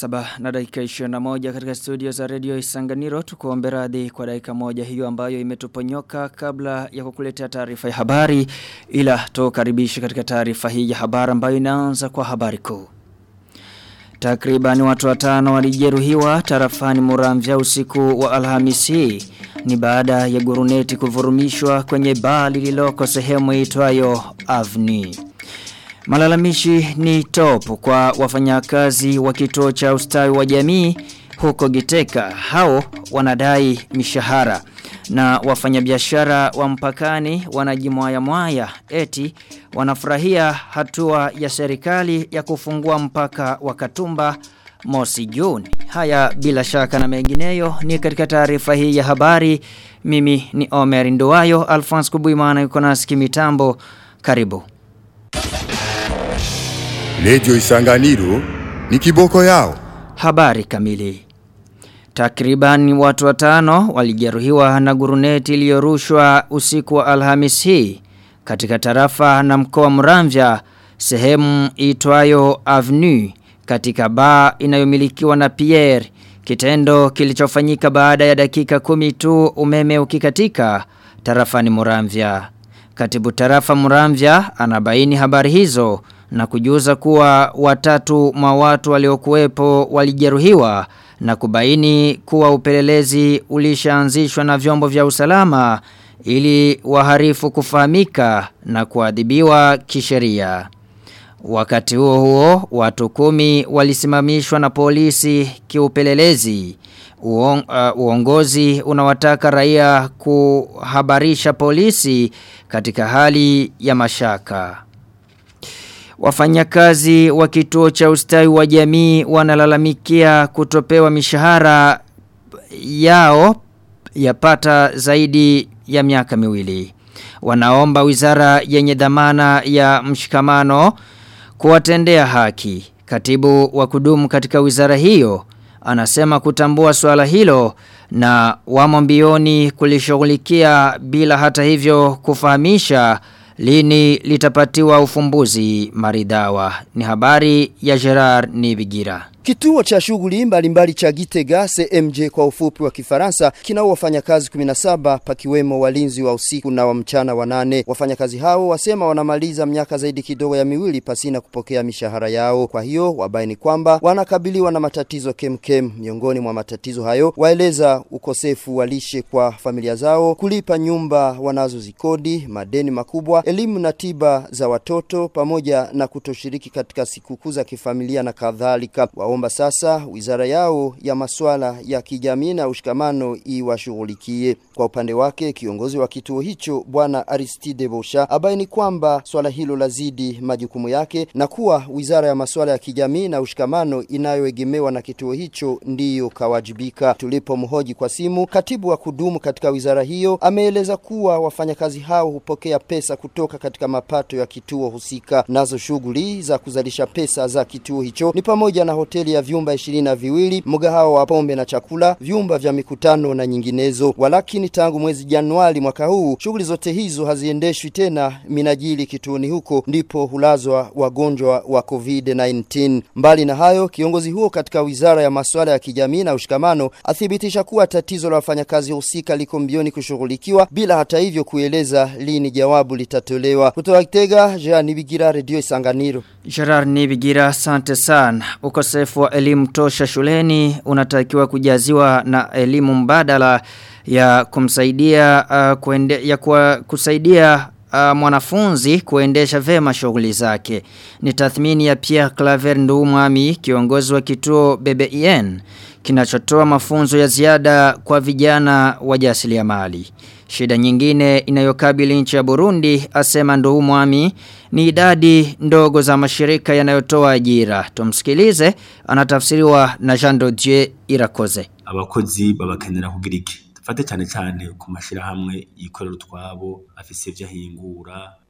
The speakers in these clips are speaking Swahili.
saba na dakika 21 katika studio za radio Isanganiro tukuombe radhi kwa dakika moja hiyo ambayo imetuponyoka kabla ya kukuletea taarifa ya habari ila tukaribisha katika taarifa hii ya habari ambayo inaanza kwa habari kuu. Takriban watu watano walijeruhiwa tarafani Muramvya usiku wa Alhamisi ni baada ya guruneti kuvurumishwa kwenye baa lililoko sehemu itwayo Avni. Malalamishi ni top kwa wafanyakazi wa kituo cha ustawi wa jamii huko Giteka. Hao wanadai mishahara na wafanyabiashara wa mpakani wanajimwaya mwaya eti wanafurahia hatua ya serikali ya kufungua mpaka wa Katumba mosi Juni. Haya bila shaka na mengineyo ni katika taarifa hii ya habari. Mimi ni Omer Nduwayo, Alphonse Kubuimana yuko nasi kimitambo. Karibu. Lejo Isanganiro ni kiboko yao. Habari kamili. Takriban watu watano walijeruhiwa na guruneti iliyorushwa usiku wa Alhamis hii katika tarafa na mkoa Muramvya sehemu itwayo Avenue katika baa inayomilikiwa na Pierre kitendo kilichofanyika baada ya dakika kumi tu umeme ukikatika tarafani Muramvya. Katibu tarafa Muramvya anabaini habari hizo na kujuza kuwa watatu mwa watu waliokuwepo walijeruhiwa na kubaini kuwa upelelezi ulishaanzishwa na vyombo vya usalama ili waharifu kufahamika na kuadhibiwa kisheria. Wakati huo huo, watu kumi walisimamishwa na polisi kiupelelezi. Uong, uh, uongozi unawataka raia kuhabarisha polisi katika hali ya mashaka. Wafanyakazi wa kituo cha ustawi wa jamii wanalalamikia kutopewa mishahara yao yapata zaidi ya miaka miwili. Wanaomba wizara yenye dhamana ya mshikamano kuwatendea haki. Katibu wa kudumu katika wizara hiyo anasema kutambua swala hilo na wamo mbioni kulishughulikia bila hata hivyo kufahamisha lini litapatiwa ufumbuzi maridhawa. Ni habari ya Gerard Nibigira. Kituo cha shughuli mbalimbali cha Gitega CMJ kwa ufupi wa Kifaransa kinao wafanyakazi 17 pakiwemo walinzi wa usiku na wa mchana wanane. Wafanyakazi hao wasema wanamaliza miaka zaidi kidogo ya miwili pasina kupokea mishahara yao. Kwa hiyo wabaini kwamba wanakabiliwa na matatizo kemkem. Miongoni mwa matatizo hayo waeleza ukosefu wa lishe kwa familia zao, kulipa nyumba wanazozikodi, madeni makubwa, elimu na tiba za watoto pamoja na kutoshiriki katika sikukuu za kifamilia na kadhalika waomba sasa wizara yao ya masuala ya kijamii na ushikamano iwashughulikie. Kwa upande wake kiongozi wa kituo hicho bwana Aristide Bosha abaini kwamba swala hilo lazidi majukumu yake na kuwa wizara ya masuala ya kijamii na ushikamano inayoegemewa na kituo hicho ndiyo kawajibika. Tulipomhoji kwa simu, katibu wa kudumu katika wizara hiyo ameeleza kuwa wafanyakazi hao hupokea pesa kutoka katika mapato ya kituo husika. Nazo shughuli za kuzalisha pesa za kituo hicho ni pamoja na hoteli ya vyumba ishirini na viwili, mgahawa wa pombe na chakula, vyumba vya mikutano na nyinginezo. Walakini tangu mwezi Januari mwaka huu shughuli zote hizo haziendeshwi tena minajili kituoni huko, ndipo hulazwa wagonjwa wa COVID-19. Mbali na hayo, kiongozi huo katika wizara ya masuala ya kijamii na ushikamano athibitisha kuwa tatizo la wafanyakazi husika liko mbioni kushughulikiwa bila hata hivyo kueleza lini jawabu litatolewa. Kutoka Kitega, Jean Nibigira, Radio Isanganiro. Gerard Nibigira, asante sana. Ukosefu wa elimu tosha shuleni unatakiwa kujaziwa na elimu mbadala ya kumsaidia uh, kuende, ya kwa, kusaidia uh, mwanafunzi kuendesha vema shughuli zake. Ni tathmini ya Pierre Claver Ndumwami, kiongozi wa kituo BBEN kinachotoa mafunzo ya ziada kwa vijana wajasiriamali. Shida nyingine inayokabili nchi ya Burundi asema Ndumwami ni idadi ndogo za mashirika yanayotoa ajira. Tumsikilize anatafsiriwa na Jean Dodier Irakoze. Abakozi babakenera kugira iki? Fate cyane cyane ku mashirahamwe yikorera utwabo afise ivyo ahingura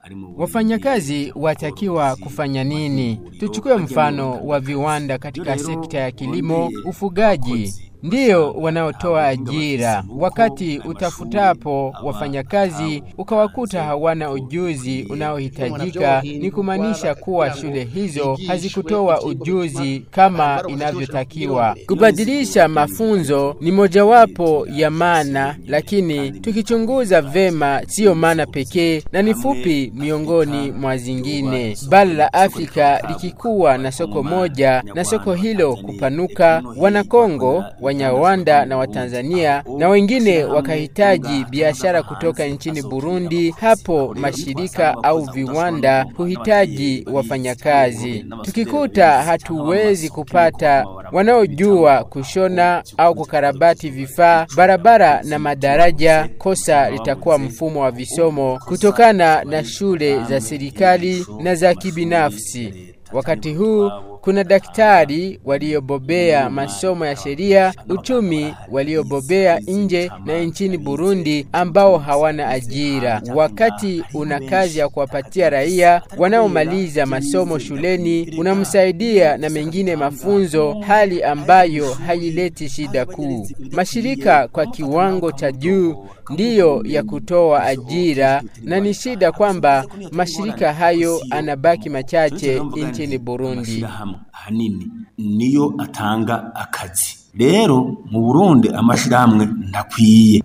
Wafanyakazi watakiwa kufanya nini? Tuchukue mfano wa viwanda katika sekta ya kilimo, ufugaji ndiyo wanaotoa ajira. Wakati utafutapo wafanyakazi ukawakuta hawana ujuzi unaohitajika, ni kumaanisha kuwa shule hizo hazikutoa ujuzi kama inavyotakiwa. Kubadilisha mafunzo ni mojawapo ya maana, lakini tukichunguza vema, siyo maana pekee na ni fupi miongoni mwa zingine. Bara la Afrika likikuwa na soko moja na soko hilo kupanuka, Wanakongo Wanyarwanda na Watanzania na wengine wakahitaji biashara kutoka nchini Burundi, hapo mashirika au viwanda huhitaji wafanyakazi. Tukikuta hatuwezi kupata wanaojua kushona au kukarabati vifaa, barabara na madaraja, kosa litakuwa mfumo wa visomo kutokana na shule za serikali na za kibinafsi. Wakati huu kuna daktari waliobobea masomo ya sheria, uchumi waliobobea nje na nchini Burundi ambao hawana ajira. Wakati una kazi ya kuwapatia raia wanaomaliza masomo shuleni, unamsaidia na mengine mafunzo, hali ambayo haileti shida kuu. Mashirika kwa kiwango cha juu ndiyo ya kutoa ajira, na ni shida kwamba mashirika hayo anabaki machache nchini Burundi. hanini niyo atanga akazi rero mu Burundi amashirahamwe ntakwiye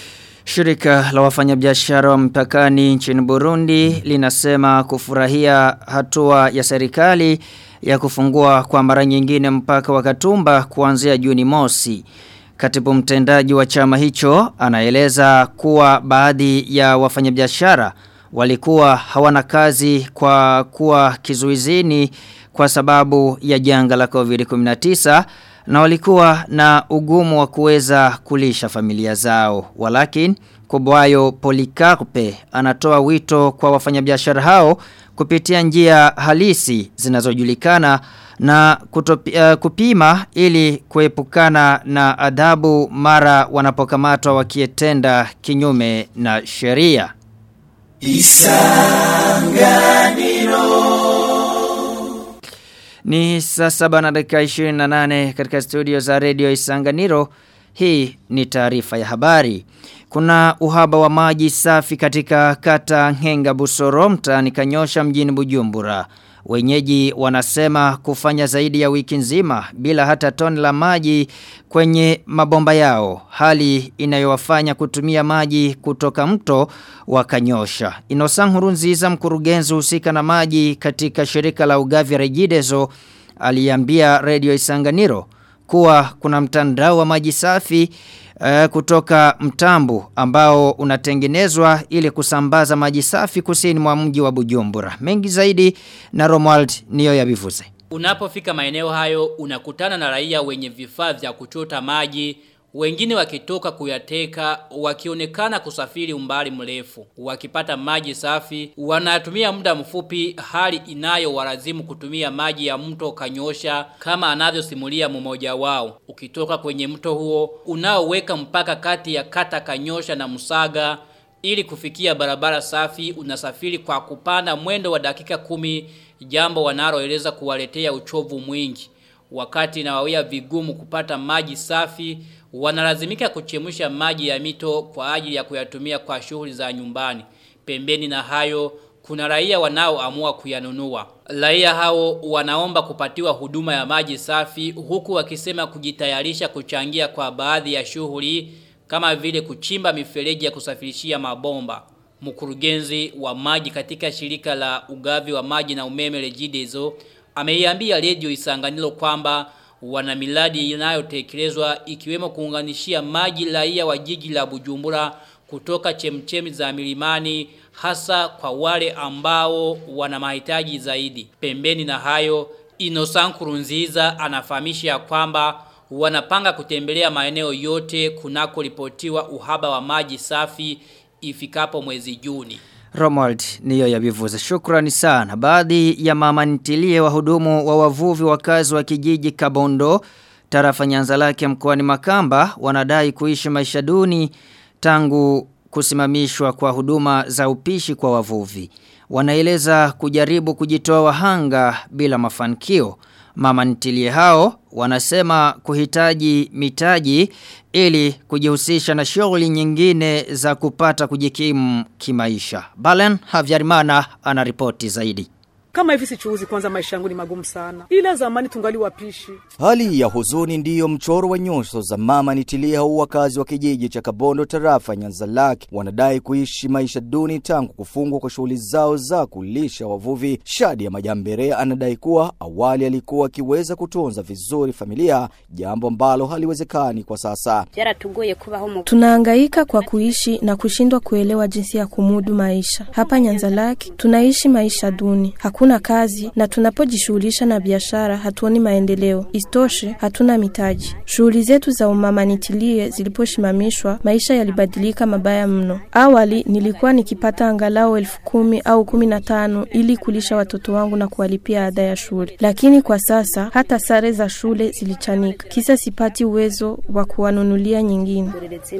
Shirika la wafanyabiashara wa mpakani nchini Burundi linasema kufurahia hatua ya serikali ya kufungua kwa mara nyingine mpaka wa Katumba kuanzia Juni mosi. Katibu mtendaji wa chama hicho anaeleza kuwa baadhi ya wafanyabiashara walikuwa hawana kazi kwa kuwa kizuizini kwa sababu ya janga la COVID-19 na walikuwa na ugumu wa kuweza kulisha familia zao. Walakin Kubwayo Polikarpe anatoa wito kwa wafanyabiashara hao kupitia njia halisi zinazojulikana na kutopi, uh, kupima ili kuepukana na adhabu mara wanapokamatwa wakietenda kinyume na sheria. Ni saa saba na dakika 28 katika studio za radio Isanganiro. Hii ni taarifa ya habari. Kuna uhaba wa maji safi katika kata Ngenga Busoro mtaani Kanyosha mjini Bujumbura. Wenyeji wanasema kufanya zaidi ya wiki nzima bila hata toni la maji kwenye mabomba yao. Hali inayowafanya kutumia maji kutoka mto wa Kanyosha. Inosang Hurunziza mkurugenzi husika na maji katika shirika la ugavi Regideso aliambia Radio Isanganiro kuwa kuna mtandao wa maji safi uh, kutoka mtambu ambao unatengenezwa ili kusambaza maji safi kusini mwa mji wa Bujumbura. Mengi zaidi na Romuald niyo ya bivuze. Unapofika maeneo hayo unakutana na raia wenye vifaa vya kuchota maji wengine wakitoka kuyateka wakionekana kusafiri umbali mrefu wakipata maji safi wanatumia muda mfupi hali inayo walazimu kutumia maji ya mto kanyosha kama anavyosimulia mmoja wao ukitoka kwenye mto huo unaoweka mpaka kati ya kata kanyosha na musaga ili kufikia barabara safi unasafiri kwa kupanda mwendo wa dakika kumi jambo wanaloeleza kuwaletea uchovu mwingi wakati inawawia vigumu kupata maji safi wanalazimika kuchemusha maji ya mito kwa ajili ya kuyatumia kwa shughuli za nyumbani. Pembeni na hayo kuna raia wanaoamua kuyanunua. Raia hao wanaomba kupatiwa huduma ya maji safi huku wakisema kujitayarisha kuchangia kwa baadhi ya shughuli kama vile kuchimba mifereji ya kusafirishia mabomba. Mkurugenzi wa maji katika shirika la ugavi wa maji na umeme Regideso ameiambia Radio Isanganiro kwamba wana miradi inayotekelezwa ikiwemo kuunganishia maji raia wa jiji la Bujumbura kutoka chemchemi za milimani hasa kwa wale ambao wana mahitaji zaidi. Pembeni na hayo Innocent Kurunziza anafahamisha kwamba wanapanga kutembelea maeneo yote kunako ripotiwa uhaba wa maji safi ifikapo mwezi Juni. Romuald niyo yabivuze. Shukrani sana. Baadhi ya mama ntilie wahudumu wa wavuvi wakazi wa kijiji Kabondo tarafa Nyanza lake mkoani Makamba wanadai kuishi maisha duni tangu kusimamishwa kwa huduma za upishi kwa wavuvi. wanaeleza kujaribu kujitoa wahanga bila mafanikio. Mama ntilie hao wanasema kuhitaji mitaji ili kujihusisha na shughuli nyingine za kupata kujikimu kimaisha. Balen Havyarimana anaripoti zaidi. Kama hivi sichuuzi kwanza maisha yangu ni magumu sana. Ila zamani tungali wapishi. Hali ya huzuni ndiyo mchoro wa nyuso za mama nitilia huu wakazi wa kijiji cha Kabondo tarafa Nyanzalaki wanadai kuishi maisha duni tangu kufungwa kwa shughuli zao za kulisha wavuvi. Shadi ya Majambere anadai kuwa awali alikuwa akiweza kutunza vizuri familia, jambo ambalo haliwezekani kwa sasa. Tunahangaika kwa kuishi na kushindwa kuelewa jinsi ya kumudu maisha. Hapa Nyanzalaki tunaishi maisha duni. Hakuna kazi na tunapojishughulisha na biashara hatuoni maendeleo. Istoshe hatuna mitaji. Shughuli zetu za umama nitilie ziliposhimamishwa, maisha yalibadilika mabaya mno. Awali nilikuwa nikipata angalau elfu kumi au kumi na tano ili kulisha watoto wangu na kuwalipia ada ya shule, lakini kwa sasa hata sare za shule zilichanika, kisa sipati uwezo wa kuwanunulia nyingine.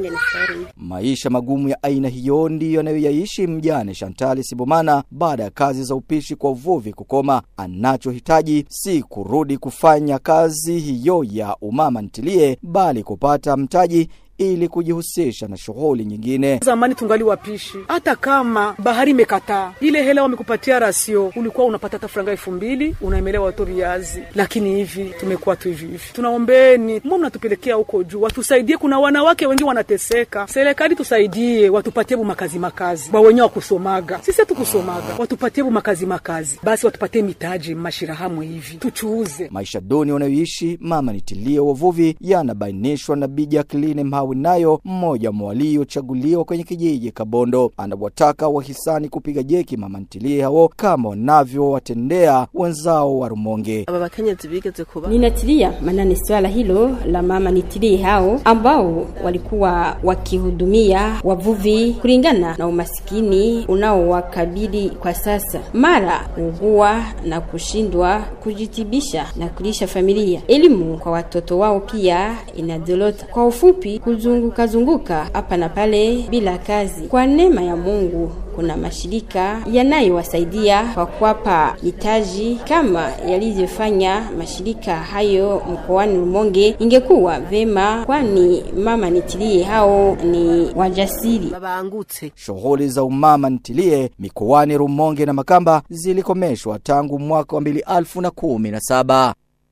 Maisha magumu ya aina hiyo ndiyo anayoyaishi mjane Shantali Sibomana baada ya kazi za upishi kwa uvuvi kukoma. Anachohitaji si kurudi kufanya kazi hiyo ya umama ntilie, bali kupata mtaji ili kujihusisha na shughuli nyingine. Zamani tungali wapishi, hata kama bahari imekataa ile hela wamekupatia rasio, ulikuwa unapata hata franga elfu mbili unaemelea watu viazi, lakini hivi tumekuwa tu hivi hivi. Tunaombeni mbona mnatupelekea huko juu, watusaidie. Kuna wanawake wengi wanateseka, serikali tusaidie, watupatie bu makazi makazi, wa wenyewe wakusomaga, sisi hatukusomaga, watupatie bu makazi makazi, basi watupatie mitaji mashirahamwe hivi tuchuuze. Maisha duni wanayoishi mama nitilie wavuvi yanabainishwa na Bi Jacqueline Mhawi nayo mmoja mwa waliochaguliwa kwenye kijiji Kabondo anawataka wahisani kupiga jeki mama ntilie hao kama wanavyowatendea wenzao wa Rumonge. Ninatilia manane swala hilo la mama nitilie hao ambao walikuwa wakihudumia wavuvi kulingana na umasikini unaowakabili kwa sasa, mara kuugua na kushindwa kujitibisha na kulisha familia. Elimu kwa watoto wao pia inadorota. Kwa ufupi, kuzunguka zunguka hapa na pale bila kazi. Kwa neema ya Mungu kuna mashirika yanayowasaidia kwa kuwapa mitaji kama yalivyofanya mashirika hayo mkoani Rumonge. Ingekuwa vema, kwani mama nitilie hao ni wajasiri. Shughuli za umama ntilie mikoani Rumonge na Makamba zilikomeshwa tangu mwaka wa 2017.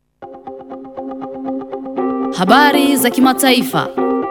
Habari za kimataifa.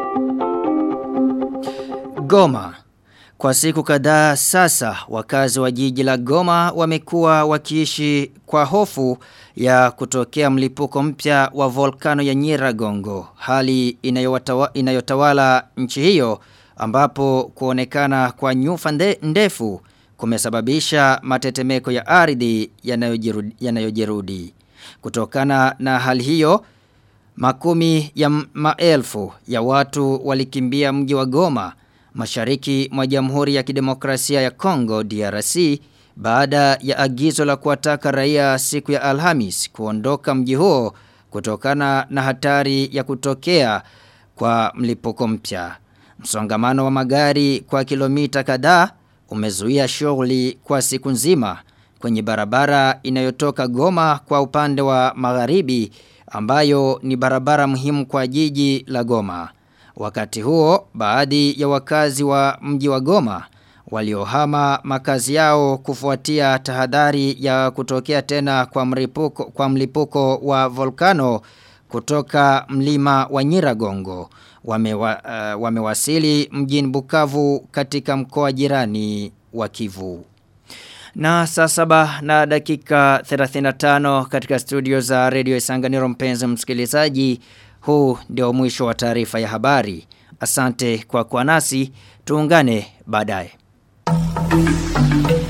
Goma. Kwa siku kadhaa sasa wakazi wa jiji la Goma wamekuwa wakiishi kwa hofu ya kutokea mlipuko mpya wa volkano ya Nyiragongo, hali inayowatawa, inayotawala nchi hiyo ambapo kuonekana kwa nyufa nde, ndefu kumesababisha matetemeko ya ardhi yanayojirudi, yanayojirudi. Kutokana na hali hiyo makumi ya maelfu ya watu walikimbia mji wa Goma mashariki mwa Jamhuri ya Kidemokrasia ya Kongo DRC baada ya agizo la kuwataka raia siku ya Alhamis kuondoka mji huo kutokana na hatari ya kutokea kwa mlipuko mpya. Msongamano wa magari kwa kilomita kadhaa umezuia shughuli kwa siku nzima kwenye barabara inayotoka Goma kwa upande wa magharibi ambayo ni barabara muhimu kwa jiji la Goma. Wakati huo, baadhi ya wakazi wa mji wa Goma waliohama makazi yao kufuatia tahadhari ya kutokea tena kwa mlipuko kwa mlipuko wa volkano kutoka mlima wa Nyiragongo wamewa, uh, wamewasili mjini Bukavu katika mkoa jirani wa Kivu. Na saa saba na dakika 35 katika studio za Radio Isanganiro mpenzi msikilizaji huu ndio mwisho wa taarifa ya habari. Asante kwa kuwa nasi, tuungane baadaye.